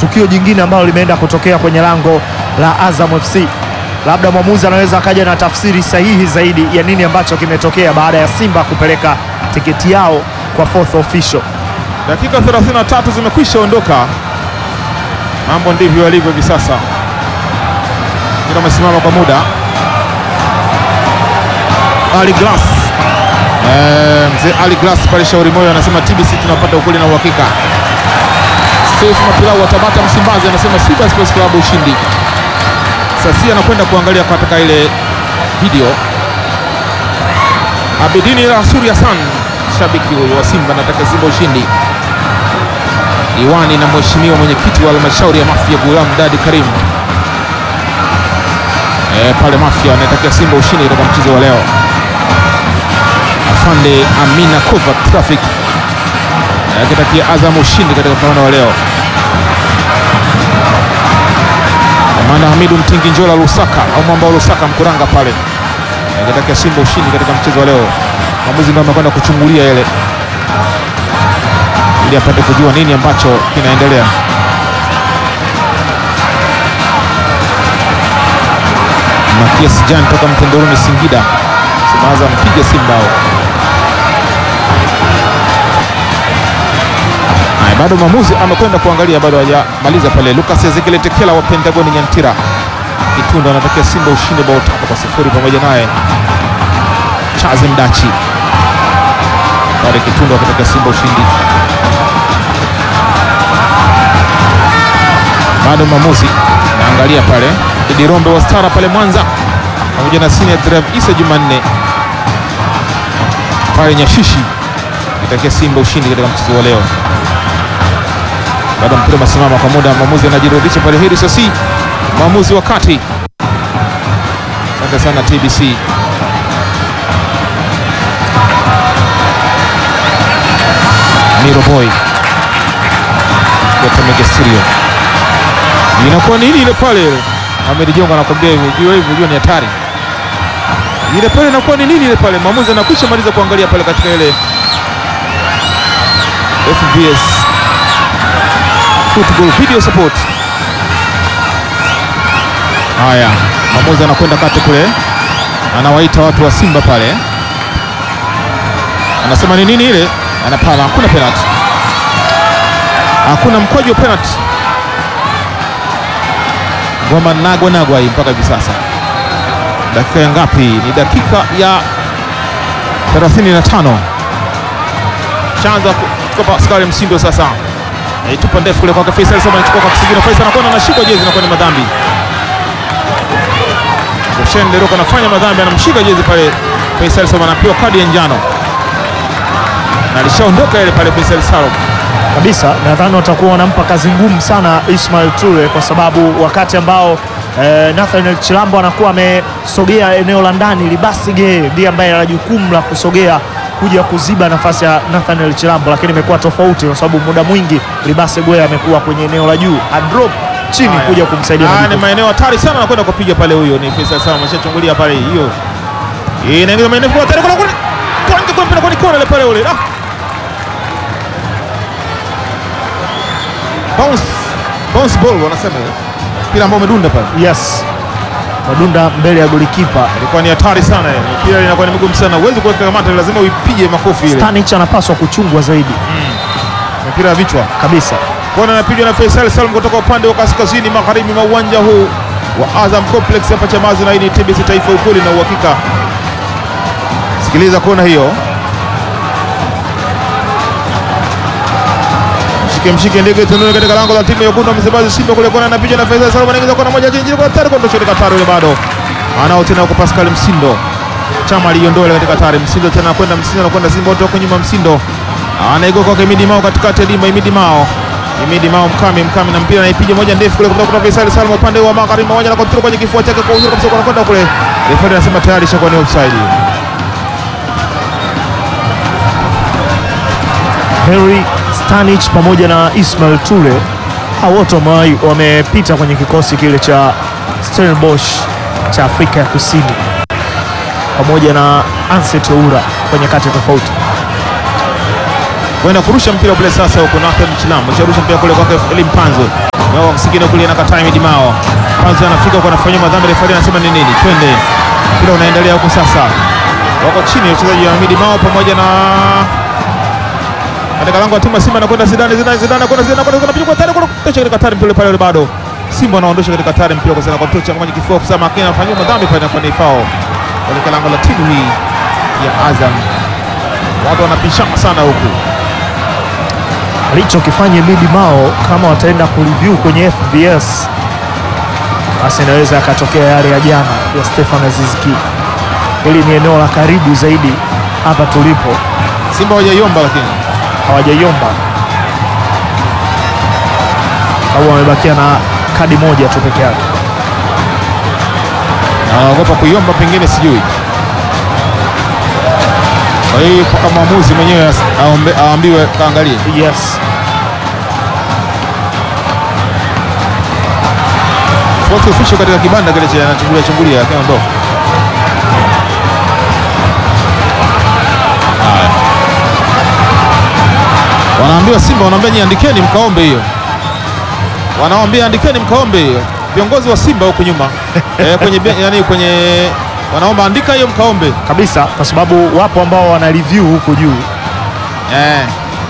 tukio jingine ambalo limeenda kutokea kwenye lango la Azam FC. Labda mwamuzi anaweza akaja na tafsiri sahihi zaidi ya nini ambacho kimetokea baada ya Simba kupeleka tiketi yao kwa fourth official. Dakika 33 zimekwisha ondoka, mambo ndivyo yalivyo hivi sasa. Mpira umesimama kwa muda. Ali Glass eh, mzee Ali Glass pale Shauri Moyo anasema TBC tunapata ukweli na uhakika. Seif Mapilau wa Tabata Msimbazi anasema Simba Sports Club ushindi. Sasi anakwenda kuangalia katika ile video. Abidini Rasuri Hassan shabiki huyo wa Simba anataka Simba ushindi. Diwani na mheshimiwa mwenyekiti wa halmashauri ya Mafia Gulam Dadi Karim e, pale Mafia anatakia Simba ushindi katika mchezo wa leo. Afande Amina Kova Traffic akitakia Azam ushindi katika mpambano wa leo. Amanda Hamidu Mtingi Njola Lusaka au mwamba wa Lusaka Mkuranga pale akitakia Simba ushindi katika mchezo wa leo. Mwamuzi ndio amekwenda kuchungulia ile ili apate kujua nini ambacho kinaendelea. Matias Jan toka Mtendoruni Singida Simaza mpige Simba hao. Haya, bado mwamuzi amekwenda kuangalia, bado hajamaliza pale. Lucas Ezekiel Tekela wa Pentagon Nyantira Kitunda anatakia Simba ushindi bao tatu kwa sifuri pamoja naye Chazi Mdachi pale Kitunda akitakia Simba ushindi. Bado mwamuzi naangalia pale Idi Rombe wa Stara pale Mwanza pamoja na senior drive Isa Jumanne pale Nyashishi akitakia Simba ushindi katika mchezo wa leo. Bado mpira umesimama kwa muda, mwamuzi anajirudisha pale. Heri Sasi, mwamuzi wa kati. Asante sana TBC. Miro Boy Temegesirio, inakuwa nini ile pale? Ahmed Jongo anakwambia hivyo, jua hivyo, jua ni hatari ile pale. Inakuwa ni nini ile pale? Mwamuzi anakwisha maliza kuangalia pale katika ile FVS Football Video Support. Haya, mwamuzi anakwenda kati kule, anawaita watu wa Simba pale, anasema ni nini ile, anapala. Hakuna penalty, hakuna mkwaju wa penalty. Ngoma nagwa nagwa hii mpaka hivi sasa. Dakika ya ngapi? Ni dakika ya 35. Chanza kwa Pascal Msindo sasa Aitupa ndefu kule kwake Faisal Salum anachukua kwa kisigino. Faisal anakwenda anashika jezi na kwenda madhambi. Roshen Leroka anafanya madhambi, anamshika jezi pale. Faisal Salum anapewa kadi ya njano na alishaondoka ile pale. Faisal Salum kabisa, nadhani watakuwa wanampa kazi ngumu sana Ismail Ture kwa sababu wakati ambao eh, Nathaniel Chilambo anakuwa amesogea eneo la ndani, Libasige ndiye ambaye ana jukumu la kusogea kuja kuziba nafasi ya Nathaniel Chilambo, lakini imekuwa tofauti kwa sababu muda mwingi Libase Gwe amekuwa kwenye eneo la juu, adrop chini Haya. kuja kumsaidia Ah, ni Madibo. maeneo hatari sana, anakwenda kupiga pale. Huyo ni Faisal Salum, ameshachungulia pale. Hiyo inaingiza maeneo kwa hatari kule kule, kwanja kwa mpira kwa kona ile pale ule. Ah, bounce bounce ball wanasema ile mpira ambao umedunda pale, Yes, madunda mbele ya golikipa ilikuwa ni hatari sana ile mpira, inakuwa ni migumu sana, huwezi kuweka kamata, lazima uipige makofi ile Stanich anapaswa kuchungwa zaidi mpira ya vichwa. kabisa. Kona anapigwa na Faisal Salum kutoka upande wa kaskazini magharibi mwa uwanja huu wa Azam Complex hapa Chamazi, na hii ni TBC Taifa, ukweli na uhakika. Sikiliza kona hiyo, mshike mshike ndege tununi katika lango la timu ya Wekundu wa Msimbazi Simba kule. Kona anapigwa na Faisal Salum, anaingiza kona moja chini kwa hatari, kwa ndoshoni Katari ile bado anao tena huko Pascal Msindo chama aliondoa ile katika hatari. Msindo tena anakwenda Msindo anakwenda Simba wote wako nyuma. Msindo anaigo kwake Imidi Mao katikati ya dimba. Imidi Mao Imidi Mao mkami mkami na mpira anaipiga moja ndefu kule kutoka kwa Faisal Salum upande wa magharibi moja na kontrol kwenye kifua chake kwa uzuri kabisa, kwa anakwenda kule. Refa anasema tayari ishakuwa ni offside. Henry Stanich pamoja na Ismail Ture hao wote wamewahi- wamepita kwenye kikosi kile cha Stellenbosch cha Afrika ya Kusini pamoja na Anset Oura kwenye kati tofauti. kwenda kurusha mpira kule sasa, huko Nathan Chilambo sharusha mpira kule kwake Elim Panzo Wao kusikina kulia na kataa Midimao. Kwanza anafika kwa anafanya madhambi refari anasema ni nini? Twende. Mpira unaendelea huko sasa. Wako chini wachezaji wa Midimao pamoja na katika lango la timu ya Simba anakwenda Zidane Zidane Zidane anakwenda Zidane anakwenda anapiga kwa tare kwa tocha katika tare mpira pale bado. Simba anaondosha katika tare mpira kwa sana kwa tocha kama kifua kusema akina anafanywa madhambi pale na ni foul. Katika lango la timu hii ya Azam. Watu wanapishana sana huku. alichokifanya Midi Mao kama wataenda kureview kwenye FBS basi inaweza yakatokea yale ya jana ya Stefan Aziz Ki. Hili ni eneo la karibu zaidi hapa tulipo, Simba hawajaiomba lakini hawajaiomba au wamebakia na kadi moja tu peke yake. na wanaogopa kuiomba pengine sijui. Kwa hiyo mpaka mwamuzi mwenyewe as- aombe- aambiwe kaangalie. Yes, Fourth official katika kibanda kile cha anachungulia chungulia akaondoka. Haya. Wanaambiwa Simba wanaambia nyinyi andikeni mkaombe hiyo. Wanawaambia andikeni mkaombe hiyo. Viongozi wa Simba huko nyuma eh, kwenye be- yani kwenye wanaomba andika hiyo mkaombe. kabisa, kwa sababu wapo ambao wana review huku juu. Eh.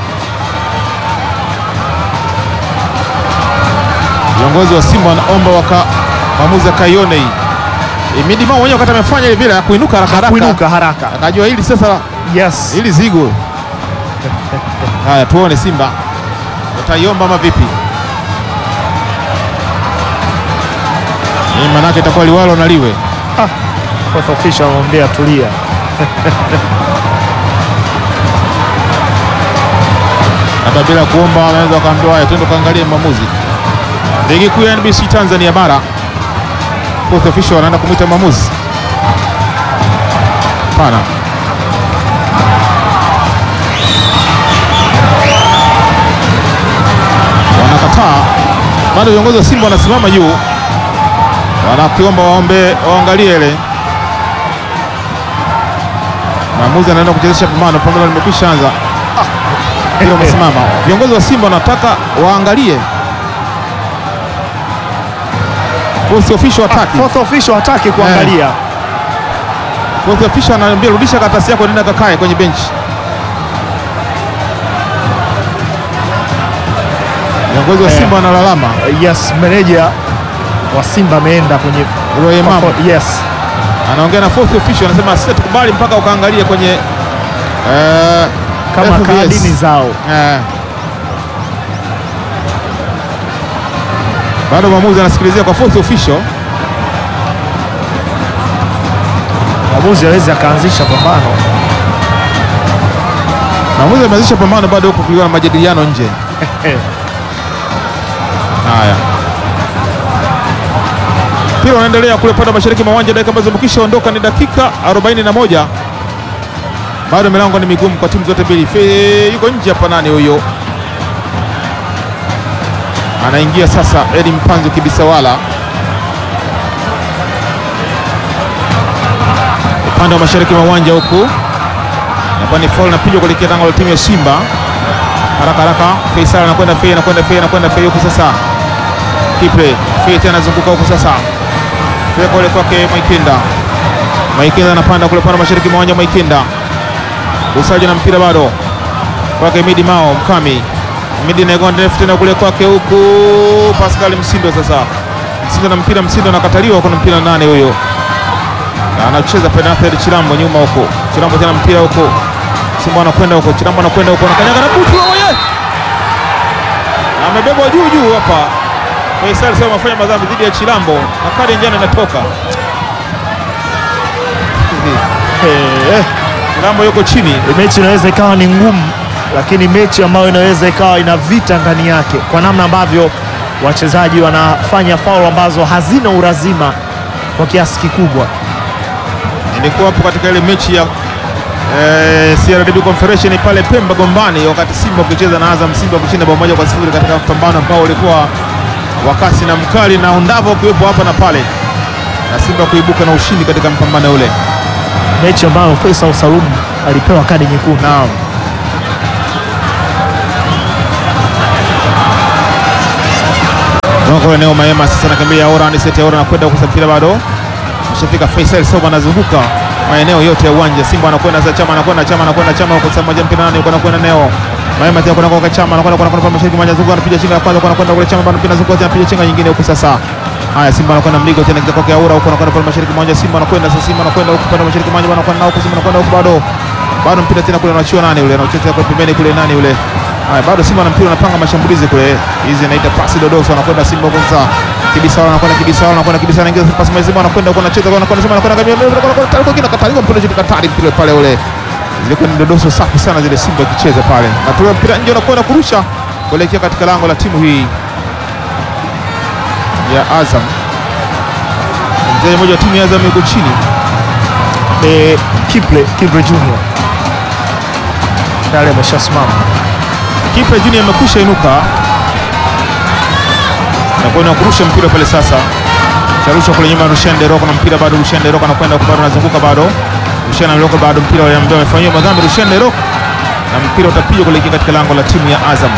Viongozi wa Simba wanaomba waka maamuzi akaione hii. E, Midimao mwenyewe wakati amefanya ile vile kuinuka haraka haraka. Kuinuka haraka. Akajua hili sasa Yes, hili zigo. Haya tuone Simba wataiomba ama vipi? Hii manake itakuwa liwalo na liwe. fourth official anamwambia tulia. hata bila kuomba wanaweza wakaambiwa haya, twende kaangalie maamuzi. Ligi kuu ya NBC Tanzania bara, fourth official wanaenda kumwita maamuzi. Hapana, wanakataa. Bado viongozi wa Simba wanasimama juu, wanakiomba waombe, waangalie ile maamuzi. Anaenda kuchezesha pambano, pambano limekwisha anza ndio wamesimama. Viongozi wa Simba wanataka waangalie fourth official hataki. Fourth official hataki kuangalia. Fourth official anaambia rudisha karatasi yako, nenda kakae kwenye benchi. Viongozi wa Eh. Simba wanalalama. Yes, meneja wa Simba ameenda kwenye Roy Mama yes, anaongea na fourth official, anasema sisi tukubali mpaka ukaangalie kwenye eh, kama FBS. kadini zao. Eh. Bado mwamuzi anasikilizia kwa fourth official. Mwamuzi awezi akaanzisha pambano. Mwamuzi ameanzisha pambano bado huko kulikuwa na majadiliano nje. Haya, mpira unaendelea kule upande wa mashariki mwa uwanja, dakika ambazo zimekwisha ondoka ni dakika 41. Bado milango ni migumu kwa timu zote mbili. Fe- Yuko nje hapa, nani huyo? Anaingia sasa Edi Mpanzu Kibisawala upande wa mashariki mwa uwanja huku, nakuwa ni foul napigwa kuelekea lango la timu ya Simba haraka haraka. Faisal anakwenda Fei, anakwenda Fei, anakwenda Fei huku sasa. Kipe Fei tena anazunguka huku sasa, Fei kule kwake Maikinda. Maikinda anapanda kule pande mashariki mwa uwanja. Maikinda usaji na mpira bado kwake Midi Mao Mkami. Midi nagonda ndefu tena kule kwake huku Pascal Msindo sasa. Msindo na mpira, Msindo anakataliwa, kuna mpira nane huyo na anacheza penalty Chilambo nyuma huko. Chilambo tena mpira huko. Simba anakwenda huko, Chilambo anakwenda huko, anakanyaga na butu wewe. Amebebwa juu juu hapa. Faisal sema afanya madhambi dhidi ya Chilambo na kadi ya njano inatoka. Eh, Chilambo yuko chini. mechi inaweza ikawa ni ngumu, lakini mechi ambayo inaweza ikawa ina vita ndani yake, kwa namna ambavyo wachezaji wanafanya faulu ambazo hazina urazima kwa kiasi kikubwa. Nilikuwa hapo katika ile mechi ya eh, CRDB Confederation pale Pemba Gombani, wakati Simba ukicheza na Azam, Simba kushinda bao moja kwa sifuri katika mpambano ambao ulikuwa wa kasi na mkali, na Ondavo ukiwepo hapa na pale, na Simba kuibuka na ushindi katika mpambano ule. Mechi ambayo Faisal Salum alipewa kadi nyekundu. Naam. anatoa eneo Maema sasa, anakimbia Aura ni seti ya Aura anakwenda huko, mpira bado Mshafika Faisal Soba anazunguka maeneo yote ya uwanja. Simba anakwenda sasa, Chama anakwenda, Chama anakwenda, Chama huko sasa, moja mpira nani huko anakwenda Neo Maema tena kwenda kwa Chama anakwenda kwa kwa mashariki mmoja zunguka, anapiga chenga ya kwanza kwa anakwenda kule Chama bado mpira zunguka tena anapiga chenga nyingine huko sasa. Haya, Simba anakwenda mligo tena kwa kwa Aura huko anakwenda kwa mashariki mmoja, Simba anakwenda sasa, Simba anakwenda huko pande mashariki mmoja, anakwenda nao huko, Simba anakwenda huko bado bado mpira tena kule anachiwa nani yule anacheza kwa pembeni kule nani yule Haya, bado Simba na mpira anapanga mashambulizi kule, hizi inaita pasi dodoso, anakwenda Simba huko sasa Kibisawala anakwenda Kibisawala anakwenda Kibisawala anaingiza pasi Simba anakwenda huko anacheza huko anakwenda Simba anakwenda kama anakwenda kwa kina kataliwa mpira chini katali mpira pale ule. Zilikuwa ni dodoso safi sana zile Simba ikicheza pale. Atoa mpira nje anakwenda kurusha kuelekea katika lango la timu hii ya Azam. Mchezaji mmoja wa timu ya Azam yuko chini. Ni Kiple Kiple Junior tayari ameshasimama. Kipa Junior amekwisha inuka na kwenda kurusha mpira pale sasa. Charusha kule nyuma Rushan Deroko na mpira bado Rushan Deroko anakwenda huko bado anazunguka bado. Rushan Deroko bado mpira ule ambao amefanyiwa madhambi Rushan Deroko na mpira utapigwa kuelekea katika lango la timu ya Azam.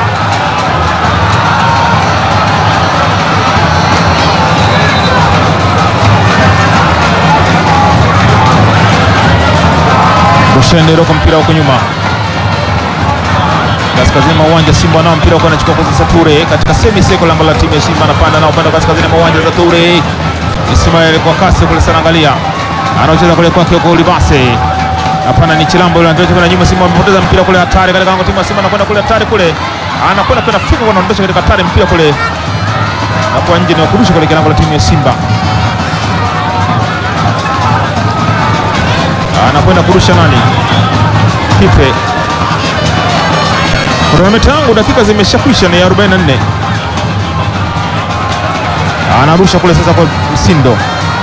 Rushan Deroko mpira huko nyuma kaskazini mwa uwanja Simba nao mpira uko anachukua kwa sasa Ture katika semi seko lango la timu ya Simba anapanda nao upande wa kaskazini mwa uwanja za Ture Ismail kwa kasi kule sana, angalia anacheza kule kwake huko Libase. Hapana, ni Chilambo yule anatoka kwa nyuma. Simba amepoteza mpira kule, hatari katika lango timu ya Simba, anakwenda kule hatari kule, anakwenda kwenda fika kwa anaondosha katika hatari mpira kule na kwa nje, ni kurusha kule lango la timu ya Simba, anakwenda kurusha nani? Kipe kronometa yangu dakika zimeshakwisha, ni 44. Anarusha kule sasa kwa Msindo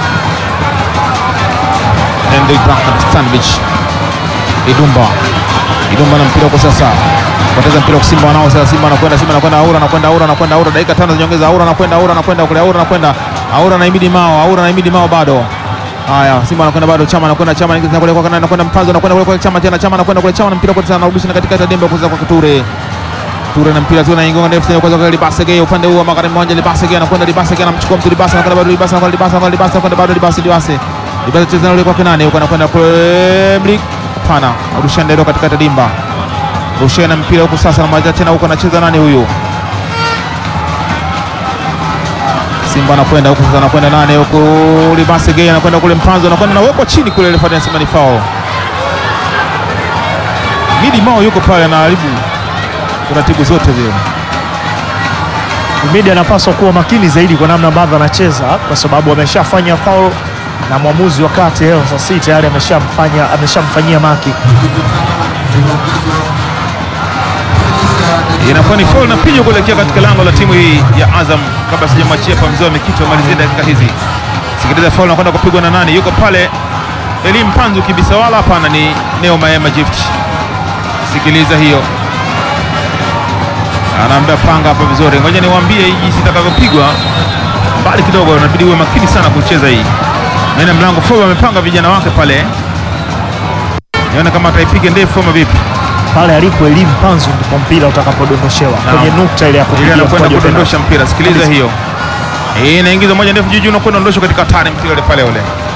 Henry Duncan Stanvich Idumba Idumba na mpira huko sasa, poteza mpira kwa Simba wanao sasa. Simba anakwenda Simba anakwenda Aura anakwenda Aura anakwenda Aura, dakika tano za nyongeza. Aura anakwenda Aura anakwenda kule Aura anakwenda Aura na Imidi Mao Aura na Imidi Mao bado Haya, Simba anakwenda bado, Chama anakwenda, Chama anaingiza kule kwa anakwenda Mpanzo anakwenda kule kwa Chama tena, Chama anakwenda kule, Chama na mpira kwa sasa, anarudisha na katikati ya dembe kwa kwa Ture Ture na mpira tu anaingonga ndefu tena kwa kwa Libasege upande huu wa magharibi mwanja, Libasege anakwenda, Libasege anamchukua mtu, Libasa anakwenda bado, Libasa anakwenda, Libasa anakwenda, Libasa anakwenda bado, Libasa Libasa Libasa cheza na yule kwa kinani huko anakwenda kule Blik, hapana, Rushan Dero katikati ya dimba, Rushan na mpira huko sasa, na maja tena huko anacheza nani huyu Simba anakwenda huko sasa, anakwenda nane huko Libase Gay anakwenda kule Mpanzo anakwenda nawekwa chini kule, ile fanya anasema ni foul. Midi Mao yuko pale anaharibu taratibu zote zile. Midi anapaswa kuwa makini zaidi kwa namna ambavyo anacheza, kwa sababu ameshafanya foul na mwamuzi wa kati leo saa sita tayari ameshamfanya ameshamfanyia maki. Inakuwa ni foul na pigo kuelekea katika lango la timu hii ya Azam. Kabla sijamwachia pa mzee wa Mikito amalizie dakika hizi, sikiliza foul nakwenda kupigwa na nani? Yuko pale Elim Panzu kibisa, wala hapana, ni Neo Maema Gift. Sikiliza hiyo, anaambia panga hapa vizuri, ngoja niwaambie hii jinsi itakavyopigwa mbali kidogo, inabidi uwe makini sana kucheza hii. Maana mlango foul amepanga vijana wake pale, nione kama ataipiga ndefu ama vipi. Pale alipo Elimu Panzu ndipo mpira utakapodondoshewa Naam. kwenye nukta ile ya Ile kupigia anakwenda mkwaju wa kudondosha mpira, sikiliza Kabisa. hiyo. Hii inaingiza moja ndefu juu juu, unakwenda ondosha katika hatari mpira ule pale ule.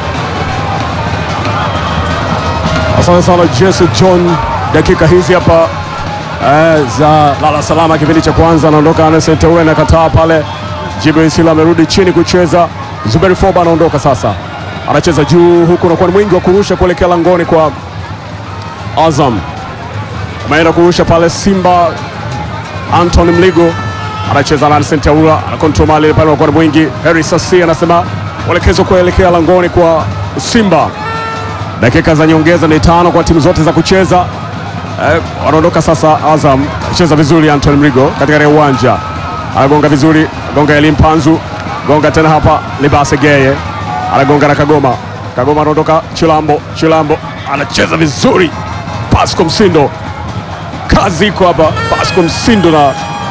Asante sana Jesse John, dakika hizi hapa eh, za lala salama. Kipindi cha kwanza anaondoka Anesent Teule na kataa pale. Jibril Sila amerudi chini kucheza. Zuberi Foba anaondoka sasa, anacheza juu huku, unakuwa ni mwingi wa kurusha kuelekea langoni kwa Azam. Ameenda kurusha pale Simba. Anton Mligo anacheza na Anesent Teule, anakontrol mali pale, unakuwa ni mwingi. Harry Sasi anasema uelekezo kuelekea langoni kwa Simba. Dakika za nyongeza ni tano kwa timu zote za kucheza. Eh, wanaondoka sasa. Azam anacheza vizuri, Anton Mrigo katikati ya uwanja anagonga vizuri, gonga Elim Panzu, gonga tena hapa Libase Geye anagonga na Kagoma. Kagoma anaondoka, Chilambo, Chilambo anacheza vizuri, Pasco Msindo, kazi iko hapa, Pasco Msindo na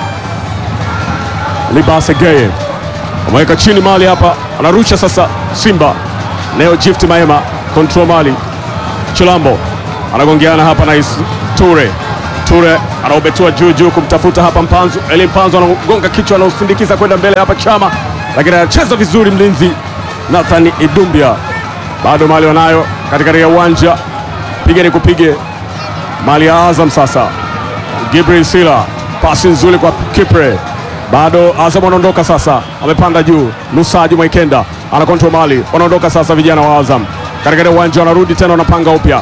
Libase Geye ameweka chini mali hapa, anarusha sasa. Simba leo Gift Maema control mali, Chilambo anagongeana hapa na Is- Ture Ture anaubetua juu juu kumtafuta hapa Mpanzu. Eli Mpanzu anagonga kichwa, anausindikiza kwenda mbele hapa Chama, lakini anacheza vizuri mlinzi Nathan Idumbia. Bado mali wanayo katikati ya uwanja, piga ni kupige mali ya Azam sasa. Gibril Sila, pasi nzuri kwa Kipre, bado Azam wanaondoka sasa, amepanda juu. Lusaji Mwaikenda ana control mali, wanaondoka sasa vijana wa Azam katikati ya uwanja, wanarudi tena, wanapanga upya.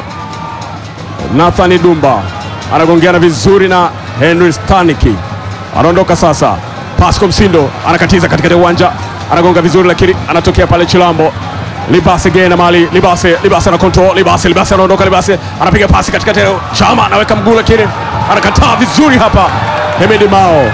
Nathan Dumba anagongeana vizuri na Henry Staniki, anaondoka sasa. Pasco Msindo anakatiza katikati ya uwanja, anagonga vizuri, lakini anatokea pale Chilambo. Libase gena mali Libase, Libase ana control Libase, Libase anaondoka, Libase anapiga pasi katikati ya Chama, anaweka mguu, lakini anakataa vizuri hapa. Hemedi Mao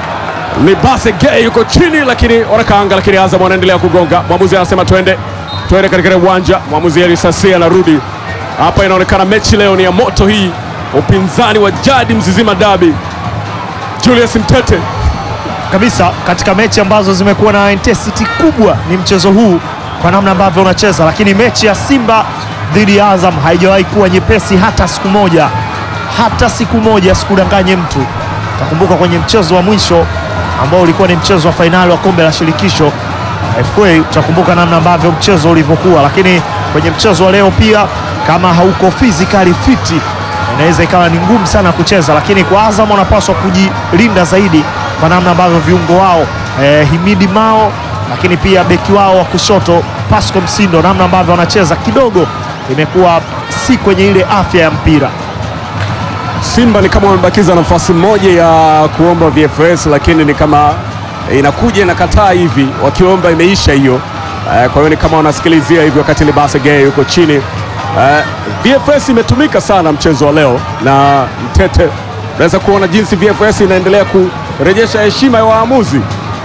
Libase Gay yuko chini, lakini wanakaanga, lakini Azam wanaendelea kugonga. Mwamuzi anasema twende, twende katika uwanja. Mwamuzi Elisasi anarudi hapa. Inaonekana mechi leo ni ya moto hii, upinzani wa jadi Mzizima Dabi. Julius Mtete kabisa katika mechi ambazo zimekuwa na intensity kubwa ni mchezo huu kwa namna ambavyo unacheza, lakini mechi ya Simba dhidi ya Azam haijawahi kuwa nyepesi hata siku moja, hata siku moja, sikudanganye mtu. Takumbuka kwenye mchezo wa mwisho ambao ulikuwa ni mchezo wa fainali wa kombe la shirikisho FA, utakumbuka namna ambavyo mchezo ulivyokuwa, lakini kwenye mchezo wa leo pia, kama hauko physically fit inaweza ikawa ni ngumu sana kucheza, lakini kwa Azam wanapaswa kujilinda zaidi kwa namna ambavyo viungo wao eh, Himidi Mao, lakini pia beki wao wa kushoto Pasco Msindo, namna ambavyo wanacheza kidogo imekuwa si kwenye ile afya ya mpira. Simba ni kama wamebakiza nafasi moja ya kuomba VFS, lakini ni kama inakuja inakataa hivi, wakiomba imeisha hiyo. Eh, kwa hiyo ni kama wanasikilizia hivi, wakati Libase Gay yuko chini. Eh, VFS imetumika sana mchezo wa leo na Mtete, unaweza kuona jinsi VFS inaendelea kurejesha heshima ya waamuzi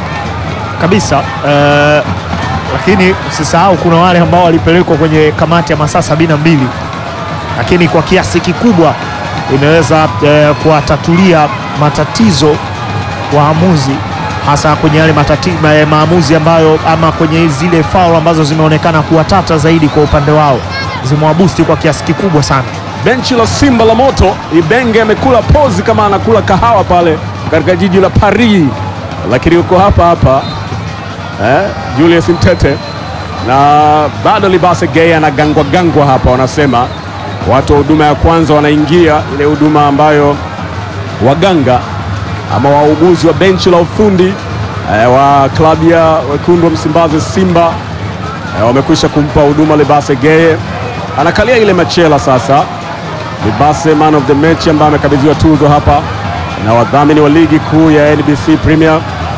kabisa eh, lakini usisahau kuna wale ambao walipelekwa kwenye kamati ya masaa sabini na mbili lakini kwa kiasi kikubwa imeweza eh, kuwatatulia matatizo waamuzi hasa kwenye yale matati, ma, maamuzi ambayo ama kwenye zile faul ambazo zimeonekana kuwa tata zaidi kwa upande wao zimewabusti kwa kiasi kikubwa sana. benchi la Simba la moto. Ibenge amekula pozi kama anakula kahawa pale katika jiji la Paris, lakini yuko hapa hapa eh, Julius Mtete na bado Libase Gay anagangwa gangwa hapa. Wanasema watu wa huduma ya kwanza wanaingia ile huduma ambayo waganga ama wauguzi wa benchi la ufundi eh, wa klabu ya wekundu wa Msimbazi Simba eh, wamekwisha kumpa huduma Libase Gay, anakalia ile machela sasa. Libase man of the match ambaye amekabidhiwa tuzo hapa na wadhamini wa ligi kuu ya NBC Premier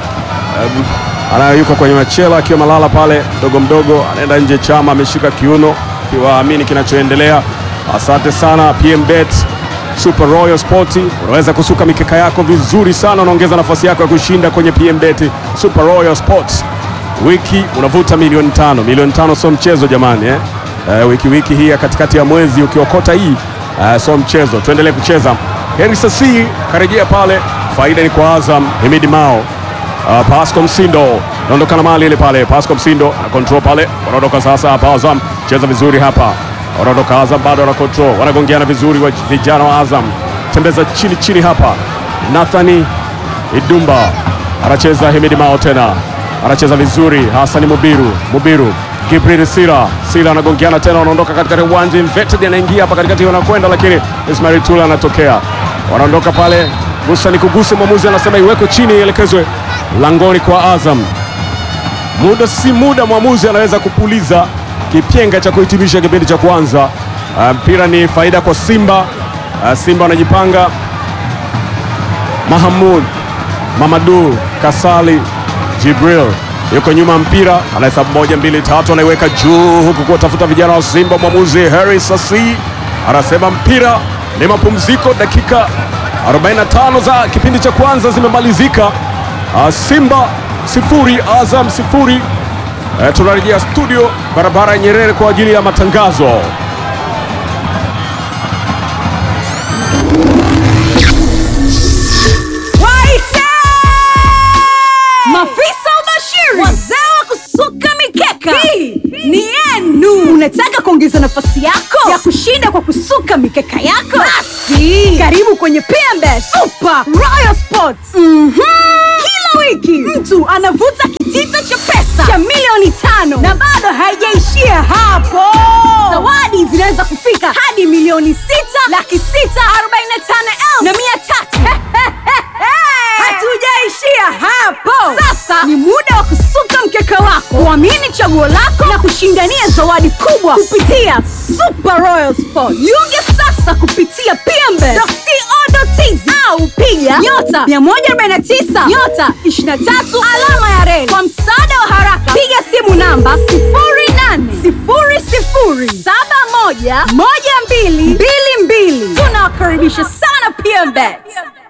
um, ana yuko kwenye machela akiwa malala pale mdogo mdogo, anaenda nje. Chama ameshika kiuno kiwaamini kinachoendelea. Asante sana PMBet Super Royal Sport, unaweza kusuka mikeka yako vizuri sana, unaongeza nafasi yako ya kushinda kwenye PMBet Super Royal Sports. Wiki unavuta milioni tano. Milioni tano sio mchezo jamani eh? Eh, wiki wiki hii ya katikati ya mwezi ukiokota hii eh, sio mchezo. Tuendelee kucheza. Henry Sasi karejea pale, faida ni kwa Azam. Himidi Mao Uh, Pasco Msindo naondoka na mali ile pale. Pasco Msindo ana control pale, wanaondoka sasa hapa. Azam cheza vizuri hapa, wanaondoka Azam, bado wana control, wanagongeana vizuri wa vijana wa Azam, tembeza chini chini hapa. Nathani Idumba anacheza, Himidi Mao tena anacheza vizuri, Hasani Mubiru Mubiru Gibril Sila Sila anagongeana tena, wanaondoka katikati ya uwanja. Inverted anaingia hapa katikati, wanakwenda lakini Ismail Tula anatokea, wanaondoka pale gusa ni kuguse, mwamuzi anasema iwekwe chini, ielekezwe langoni kwa Azam. Muda si muda, mwamuzi anaweza kupuliza kipyenga cha kuhitimisha kipindi cha kwanza. Uh, mpira ni faida kwa Simba. Uh, Simba wanajipanga. Mahamud Mamadu Kasali Jibril yuko nyuma mpira, anahesabu moja mbili tatu, anaiweka juu huku kuwatafuta vijana wa Simba. Mwamuzi Harry Sasi anasema mpira ni mapumziko, dakika 45 za kipindi cha kwanza zimemalizika. Uh, Simba sifuri Azam sifuri. Uh, tunarejea studio barabara ya Nyerere kwa ajili ya matangazo. Waite! Mafisa ubashiri, wazee wa kusuka mikeka, hii ni yenu. Unataka kuongeza nafasi yako ya kushinda kwa kusuka mikeka yako? Basi karibu kwenye PMBet Super Royal Sports. Mhm. Kila wiki mtu anavuta kitita cha pesa cha milioni tano na bado haijaishia hapo. Zawadi zinaweza kufika hadi milioni sita laki sita arobaini na tano elfu na mia tatu. Hatujaishia hapo. Sasa ni muda wa kusuka mkeka wako, kuamini chaguo lako na kushindania zawadi kubwa kupitia Super Royal Sport. Jiunge sasa kupitia pmbe.co.tz au piga nyota 149 nyota 23 alama ya reli. Kwa msaada wa haraka, piga simu namba 0800711222. Tunawakaribisha sana PMBet.